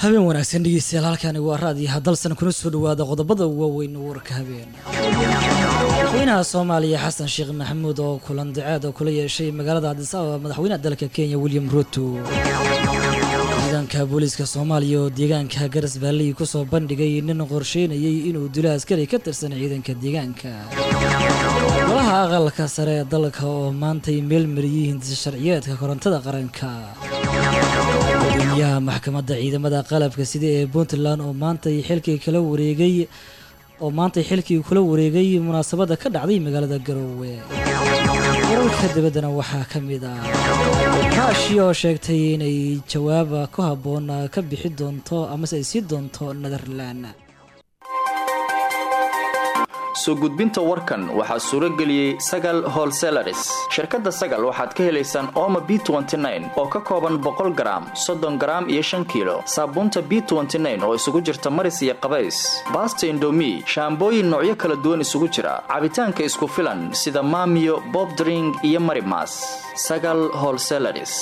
habeen wanaagsan dhegeystayaal halkani waa raadiyaha dalsan kuna soo dhawaada qodobada waaweyn warka habeen madaxweynaha soomaaliya xasan sheekh maxamuud oo kulan daceed oo kula yeeshay magaalada cadis ababa madaxweynaha dalka kenya william ruto ciidanka booliiska soomaaliya oo deegaanka garas baalley kusoo bandhigay nin qorsheynayay inuu dilo askari ka tirsan ciidanka deegaanka golaha aqalka sare ee dalka oo maantay meelmariyey hindisa sharciyeedka korontada qaranka gudoomiyaha maxkamadda ciidamada qalabka sida ee puntland oo maantay xilkii kala wareegay oo maantay xilkii kula wareegay munaasabadda ka dhacday magaalada garoowe wararka dibaddana waxaa ka mid ah raashiya oo sheegtay inay jawaaba ku habboon ka bixi doonto amase ay sii doonto netherland soo gudbinta warkan waxaa suuro geliyey sagal holselaris shirkadda sagal waxaad ka helaysaan ooma b oo ka kooban boqol garaam soddon garaam iyo shan kiilo saabuunta b oo isugu jirta maris iyo qabays baasta indomi shaambooyin noocyo kala duwan isugu jira cabitaanka isku filan sida maamiyo bobdring iyo marimas sagal holselaris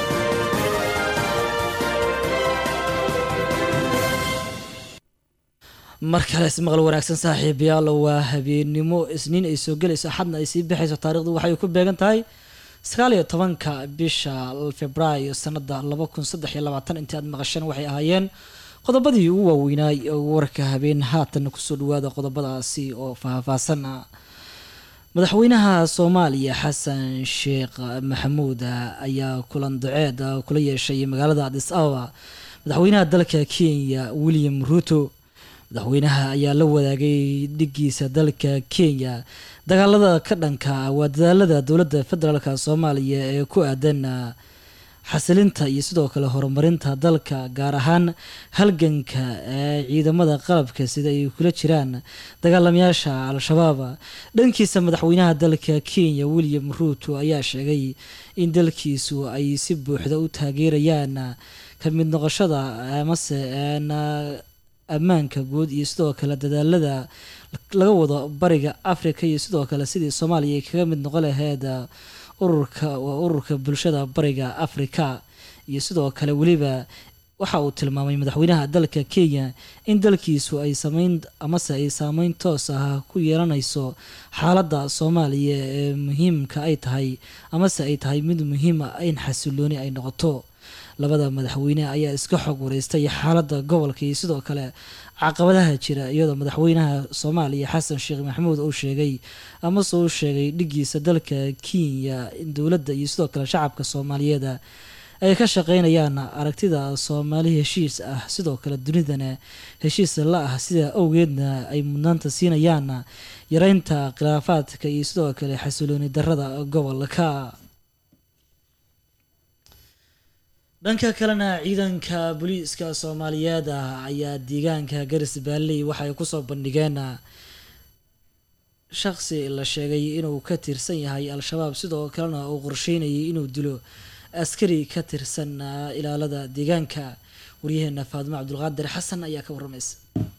mar kale ismaqal wanaagsan saaxiibayaal waa habeennimo isniin ay soo gelayso axadna ay sii baxayso taarikhdu waxay ku beegan tahay sagaal iyo tobanka bisha februaayo sanada laba kun saddex iyo labaatan intii aad maqasheen waxay ahaayeen qodobadii ugu waaweynaay warka habeen haatan kusoo dhawaada qodobadaasi oo faahfaahsan madaxweynaha soomaaliya xasan sheekh maxamuud ayaa kulan daceed kula yeeshay magaalada adis ababa madaxweynaha dalka kenya william ruto madaxweynaha ayaa la wadaagay dhigiisa dalka kenya dagaalada ka dhanka waa dadaalada dowladda federaalk soomaaliya ee ku aadan xasilinta iyo sidoo kale horumarinta dalka gaar ahaan halganka ee ciidamada qalabka sida ay kula jiraan dagaalamayaasha al-shabaab dhankiisa madaxweynaha dalka kenya william ruto ayaa sheegay in dalkiisu ay si buuxda u taageerayaan ka mid noqoshada amase ammaanka guud iyo sidoo kale dadaalada laga wado bariga africa iyo sidoo kale sidii soomaaliya ay kaga mid noqon laheyd ururka waa ururka bulshada bariga africa iyo sidoo kale weliba waxa uu tilmaamay madaxweynaha dalka kenya in dalkiisu ay sameyn amase ay saameyn toos ah ku yeelanayso xaaladda soomaaliya ee muhiimka ay tahay amase ay tahay mid muhiima in xasilooni ay noqoto labada madaxweyne ayaa iska xog wareystay xaaladda gobolka iyo sidoo kale caqabadaha jira iyadoo madaxweynaha soomaaliya xasan sheekh maxamuud uu sheegay amase uu sheegay dhigiisa dalka kenya in dowladda iyo sidoo kale shacabka soomaaliyeed ay ka shaqeynayaan aragtida soomaali heshiis ah sidoo kale dunidana heshiis la ah sidaa awgeedna ay mudnaanta siinayaan yareynta khilaafaadka iyo sidoo kale xasilooni darada gobolka dhanka kalena ciidanka booliiska soomaaliyeed ah ayaa deegaanka garis baalley waxay kusoo bandhigeen shaqsi la sheegay inuu ka tirsan yahay al-shabaab sidoo kalena uu qorsheynayay inuu dilo askari ka tirsan ilaalada deegaanka waryaheena faadimo cabdulqaadir xasan ayaa ka waramaysa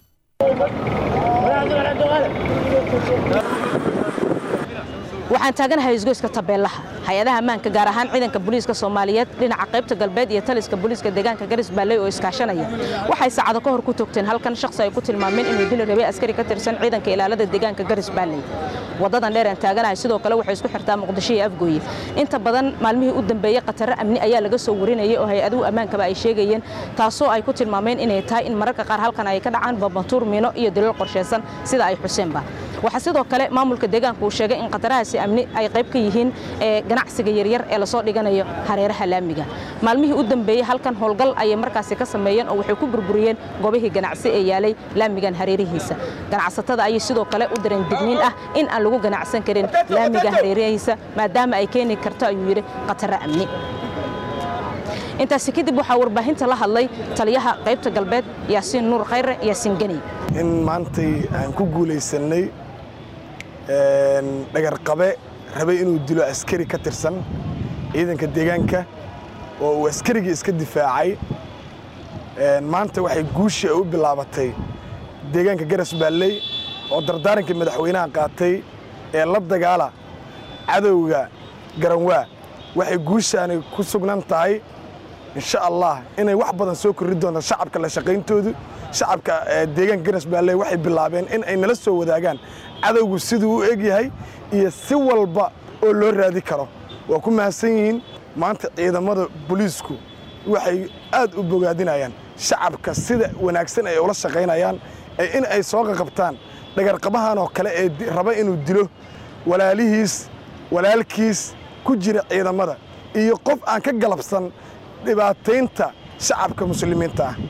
waxaan taaganahay isgoyska tabeelaha hay-adaha ammaanka gaar ahaan ciidanka booliiska soomaaliyeed dhinaca qaybta galbeed iyo taliska booliiska deegaanka garis baalley oo iskaashanaya waxay saacado ka hor ku togteen halkan shaqsi ay ku tilmaameen inuu dili rabay askari ka tirsan ciidanka ilaalada deegaanka garis baalley wadadan dheer aan taaganahay sidoo kale waxay isku xirtaa muqdisho iyo afgooye inta badan maalmihii u dambeeyey khataro amni ayaa laga soo warinayay oo hay-aduhu ammaankaba ay sheegayeen taasoo ay ku tilmaameen inay tahay in mararka qaar halkan ay ka dhacaan babantuur miino iyo daliil qorshaysan sida ay xuseenba waxaa sidoo kale maamulka deegaanka uu sheegay in khatarahaasi amni ay qayb ka yihiin ganacsiga yaryar ee lasoo dhiganayo hareeraha laamiga maalmihii u dambeeyey halkan howlgal ayay markaasi ka sameeyeen oo waxay ku burburiyeen goobihii ganacsi ee yaalay laamigan hareerihiisa ganacsatada ayay sidoo kale u dareen digniin ah in aan lagu ganacsan karin laamiga hareerihiisa maadaama ay keeni karto ayuu yidhi khataro amni intaasi kadib waxaa warbaahinta la hadlay taliyaha qaybta galbeed yaasiin nuur khayre yaasiin geni in maantay aan ku guulaysannay dhagarqabe rabay inuu dilo askari ka tirsan ciidanka deegaanka oo uu askarigii iska difaacay maanta waxay guushii u bilaabatay deegaanka garas baalley oo dardaarankii madaxweynaha qaatay ee la dagaala cadowga garanwaa waxay guushaani ku sugnan tahay insha allah inay wax badan soo korri doonto shacabka la shaqayntoodu shacabka deegaanka garas baalley waxay bilaabeen in ay nala soo wadaagaan cadowgu siduu u egyahay iyo si walba oo loo raadi karo waa ku mahadsan yihiin maanta ciidamada booliisku waxay aad u bogaadinayaan shacabka sida wanaagsan ay ula shaqaynayaan in ay soo qaqabtaan dhagarqabahan oo kale ee raba inuu dilo walaalihiis walaalkiis ku jira ciidamada iyo qof aan ka galabsan dhibaataynta shacabka muslimiinta ah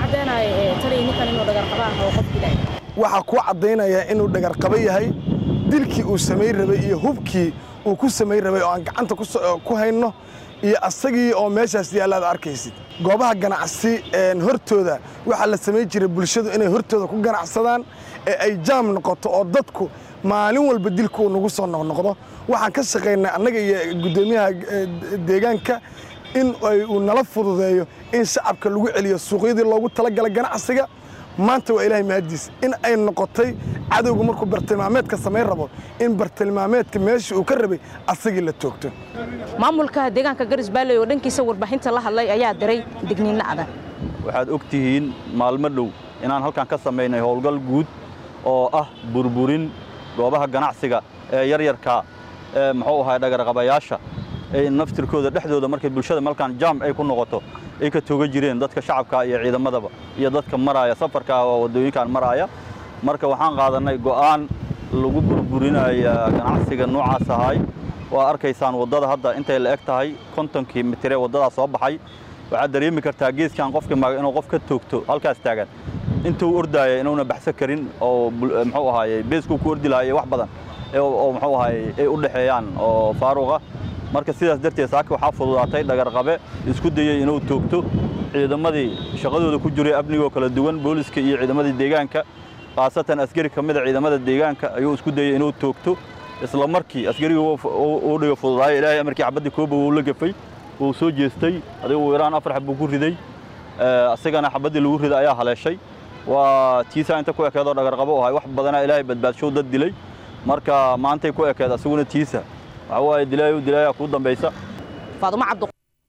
waxaa kuu caddaynaya inuu dhagarqabo yahay dilkii uu samayn rabay iyo hubkii uu ku samayn rabay oo aan gacanta ku hayno iyo asagii oo meeshaas yaalla ad arkaysid goobaha ganacsi hortooda waxaa la samayn jiray bulshadu inay hortooda ku ganacsadaan ee ay jaam noqoto oo dadku maalin walba dilku uu nagu soo noqnoqdo waxaan ka shaqaynaa annaga iyo guddoomiyaha deegaanka in uu nala fududeeyo in shacabka lagu celiyo suuqyadii loogu talagalay ganacsiga maanta waa ilaahay mahaddiis in ay noqotay cadowgu markuu bartilmaameedka samayn rabo in bartilmaameedka meeshii uu ka rabay asagii la toogto maamulka deegaanka garis baalley oo dhankiisa warbaahinta la hadlay ayaa diray digniinno adag waxaad og tihiin maalmo dhow inaan halkan ka samaynay howlgal guud oo ah burburin goobaha ganacsiga ee yaryarka ee muxuu ahay dhagarqabayaasha ay naftirkooda dhexdooda markay bulshada malkaan jaam ay ku noqoto ay ka tooga jireen dadka shacabka iyo ciidamadaba iyo dadka maraaya safarka oo waddooyinkan maraaya marka waxaan qaadannay go'aan lagu burburinaya ganacsiga noocaas ahay waa arkaysaan waddada hadda intay la eg tahay kontonkii mitiree waddadaa soo baxay waxaad dareemi kartaa geeskan qofka maaga inuu qof ka toogto halkaas taagan intuu ordaaya inuuna baxsan karin oo muxuu ahaaye beeskuu ku ordi lahaye wax badan oo muxuu ahaaye ay u dhexeeyaan oo faaruqa marka sidaas darteed saaka waxaa fududaatay dhagarqabe isku dayey inuu toogto ciidamadii shaqadooda ku jiray amnigoo kala duwan booliska iyo ciidamadii deegaanka khaasatan askari ka mida ciidamada deegaanka ayuu isku dayey inuu toogto isla markii askarigii uu dhiga fududaaya ilaahay amarkii xabaddii kooba wuu la gafay wuu soo jeestay adigu iraan afar xab buu ku riday asigana xabaddii lagu riday ayaa haleeshay waa tiisaa inta ku ekeedoo dhagarqabo ahay wax badanaa ilaahay badbaadshow dad dilay marka maantay ku ekeed asiguna tiisa waxa waaye dilaayo dilaayaa kuu dambaysa faadumo cabdu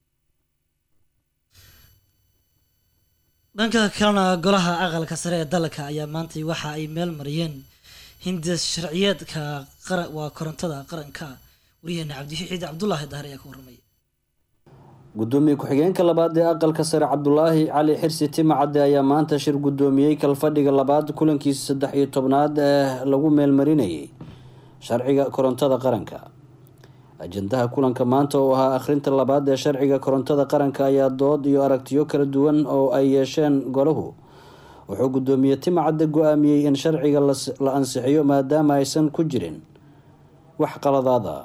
dhanka kalena golaha aqalka sare ee dalka ayaa maantay waxa ay meel mariyeen hindis sharciyeedka waa korontada qaranka waryaheena cabdixiid cabdulaahi dahar ayaa ka warramay gudoomiye ku-xigeenka labaad ee aqalka sare cabdulaahi cali xirsi timacadde ayaa maanta shir gudoomiyey kalfadhiga labaad kulankiisa saddex iyo tobnaad ee lagu meelmarinayay sharciga korontada qaranka ajandaha kulanka maanta oo ahaa akhrinta labaad ee sharciga korontada qaranka ayaa dood iyo aragtiyo kala duwan oo ay yeesheen golahu wuxuu gudoomiye timacadde go-aamiyey in sharciga la ansixiyo maadaama aysan ku jirin wax qaladaada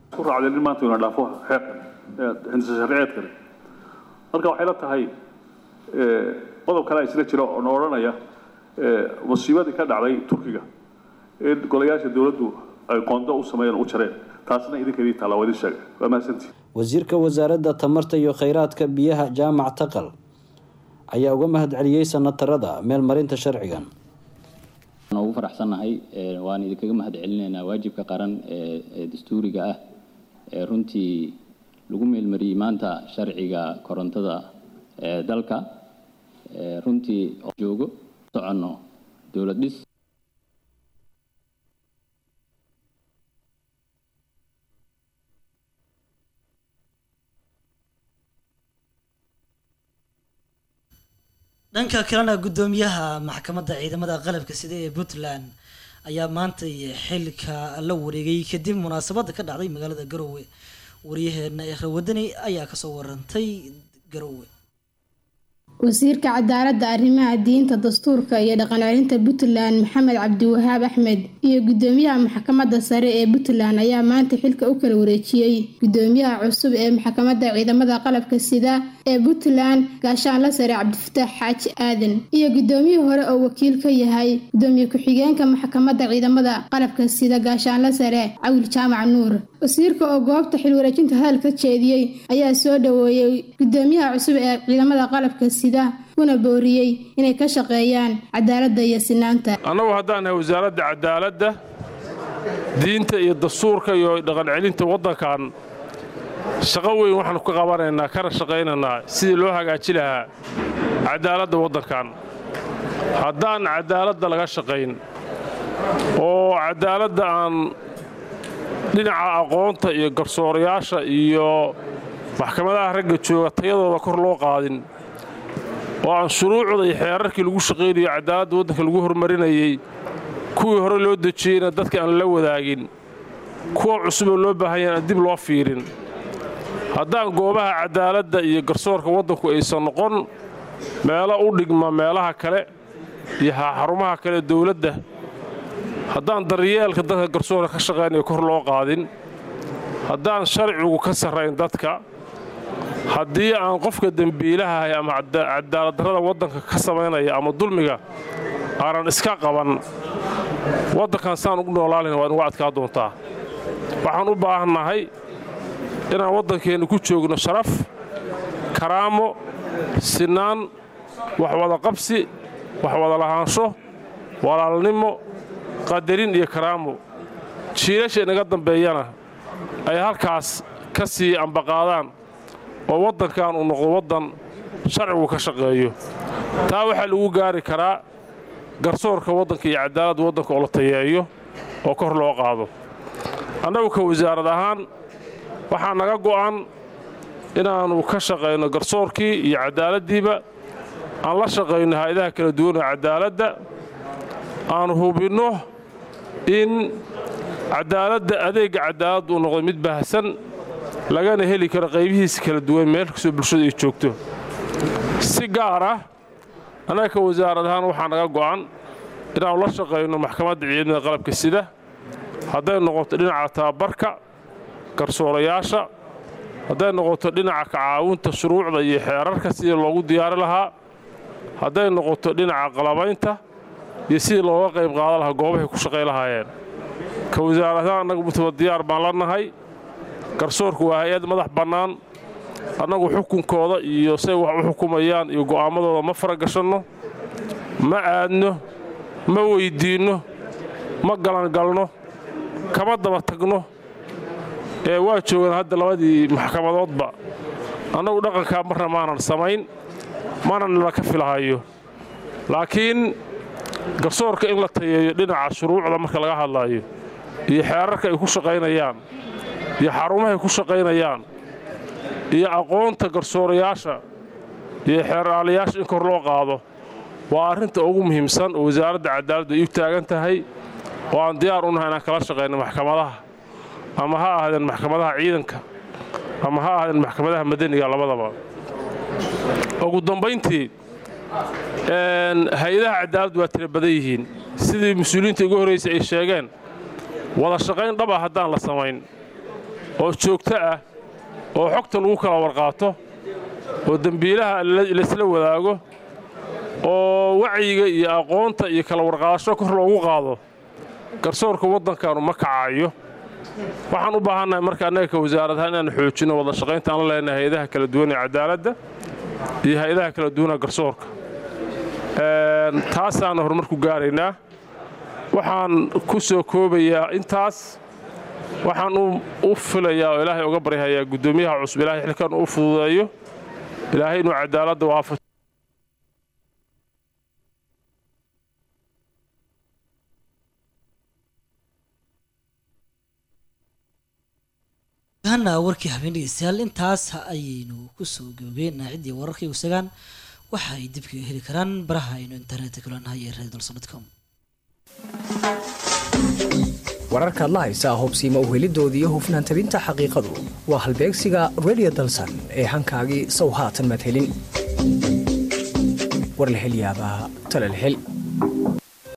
hindisa sharciyeed kale marka waxay la tahay qodob kale isla jira oo na odhanaya musiibadii ka dhacday turkiga in golayaasha dowladdu ay qondo u sameeyeen u jareen taasna idinka idin taalla waa idin sheegay waa mahadsantihi wasiirka wasaaradda tamarta iyo kheyraadka biyaha jaamac taqal ayaa uga mahad celiyey sanatarada meelmarinta sharcigan ugu faraxsannahay waan idinkaga mahad celinaynaa waajibka qaran ee dastuuriga ah ee runtii lagu meelmariyey maanta sharciga korontada ee dalka runtii joogo soconno dowlad dhis dhanka kalena guddoomiyaha maxkamadda ciidamada qalabka sida ee puntland ayaa maantay xilka la wareegay kadib munaasabadda ka dhacday magaalada garowe waryaheena ekhra wadani ayaa kasoo warantay garowe wasiirka cadaaladda arrimaha diinta dastuurka iyo dhaqan celinta puntland maxamed cabdiwahaab axmed iyo gudoomiyaha maxkamadda sare ee puntland ayaa maanta xilka u kala wareejiyey gudoomiyaha cusub ee maxkamadda ciidamada qalabka sida ee puntland gaashaanla sare cabdifataax xaaji aadan iyo gudoomiyihii hore oo wakiil ka yahay gudoomiye ku-xigeenka maxkamadda ciidamada qalabka sida gaashaanla sare cawil jaamac nuur wasiirka oo goobta xilwareejinta hadal ka jeediyey ayaa soo dhaweeyey gudoomiyaha cusub ee ciidamada qalabka sida kuna booriyey inay ka shaqeeyaan cadaaladda iyo sinaanta annagu haddaan nahay wasaaradda cadaaladda diinta iyo dastuurka iyo dhaqan celinta waddankan shaqo weyn waxaanu ka qabanaynaa kana shaqaynaynaa sidii loo hagaaji lahaa cadaaladda waddankan haddaan cadaaladda laga shaqayn oo cadaaladda aan dhinaca aqoonta iyo garsoorayaasha iyo maxkamadaha ragga jooga tayadooda kor loo qaadin oo aan shuruucda iyo xeerarkii lagu shaqaynayo cadaaladda waddanka lagu hormarinayey kuwii hore loo dejiyeyna dadka aan la wadaagin kuwa cusuboo loo baahanya aan dib loo fiirin haddaan goobaha cadaaladda iyo garsoorka waddanku aysan noqon meelo u dhigma meelaha kale iyo xarumaha kale dawladda haddaan daryeelka dadka garsoorka ka shaqaynaya kor loo qaadin haddaan sharcigu ka sarrayn dadka haddii aan qofka dembiilahahay ama cadaaladdarrada waddanka ka samaynaya ama dulmiga aanan iska qaban waddankan saan ugu noolaalina waa inugu adkaa doontaa waxaan u baahannahay inaan waddankeenna ku joogno sharaf karaamo sinaan waxwada qabsi waxwada lahaansho walaalnimo qadarin iyo karaamo jiilasha inaga dambeeyana ay halkaas ka sii ambaqaadaan oo waddankan uu noqdo waddan sharcigu ka shaqeeyo taa waxaa lagu gaari karaa garsoorka waddanka iyo cadaaladda waddanka oo la tayeeyo oo kor loo qaado annagu ka wasaarad ahaan waxaa naga go'an inaannu ka shaqayno garsoorkii iyo cadaaladdiiba aan la shaqayno hay-adaha kala duwan oo cadaaladda aan hubinno in cadaaladda adeegga cadaaladda uu noqdo mid baahsan lagana heli karo qaybihiisa kala duwan meel kastoo bulshada ay joogto si gaar ah annaga ka wasaarad ahaan waxaa naga go'an inaannu la shaqayno maxkamadda ciidamada qalabka sida hadday noqoto dhinaca tababarka garsoorayaasha hadday noqoto dhinaca kacaawinta shuruucda iyo xeerarka sidii loogu diyaari lahaa hadday noqoto dhinaca qalabaynta iyo sidii looga qayb qaadan lahaa goobahay ku shaqay lahaayeen ka wasaaradahaan annagu mutaba diyaar baan la nahay garsoorku waa hay-ad madax bannaan annagu xukunkooda iyo say wax u xukumayaan iyo go'aammadooda ma faragashanno ma aadno ma weyddiinno ma galangalno kama daba tagno ee waa joogaan hadda labadii maxkamadoodba annagu dhaqankaa marna maanan samayn mana nala ka filahayo laakiin garsoorka in la tayeeyo dhinaca shuruucda marka laga hadlaayo iyo xeerarka ay ku shaqaynayaan iyo xarumahay ku shaqaynayaan iyo aqoonta garsoorayaasha iyo xeeraalayaasha in kor loo qaado waa arrinta ugu muhiimsan oo wasaaradda cadaaladdu ay u taagan tahay oo aan diyaar u nahay inaan kala shaqayno maxkamadaha ama ha ahaadeen maxkamadaha ciidanka ama ha ahaadeen maxkamadaha madaniga labadaba ugu dambayntii hay-adaha cadaaladdu waa tira badan yihiin sidii mas-uuliyiinta ugu horraysay ay sheegeen wada shaqayn dhab ah haddaan la samayn oo joogto ah oo xogta lagu kala warqaato oo dembiilaha laysla wadaago oo wacyiga iyo aqoonta iyo kala warqaadasho kor loogu qaado garsoorka waddankaanu ma kacayo waxaan u baahannahay marka annaga ka wasaaradahaan inaannu xoojinno wada shaqaynta aan la leenahay hay-adaha kala duwan ee cadaaladda iyo hay-adaha kala duwanee garsoorka taasaanna horumar ku gaaraynaa waxaan ku soo koobayaa intaas waxaan u filayaa oo ilaahay uga baryahayaa guddoomiyaha cusub ilahay xilkan u fududeeyo ilaahay inuu cadaaladda waafajo hana warkii habeen dhegeystayaal intaas ayaynu kusoo gabagabeynaa ciddii wararkii usagaan waxa ay dibka heli karaan baraha aynu internetka kulanahay ee radolsonadcom wararkaad la haysaa hobsiima uhelidooda iyo hufnaan tabinta xaqiiqadu waa halbeegsiga redio dalsan ee hankaagii sow haatan madhelin war la hel yaabaa talal hel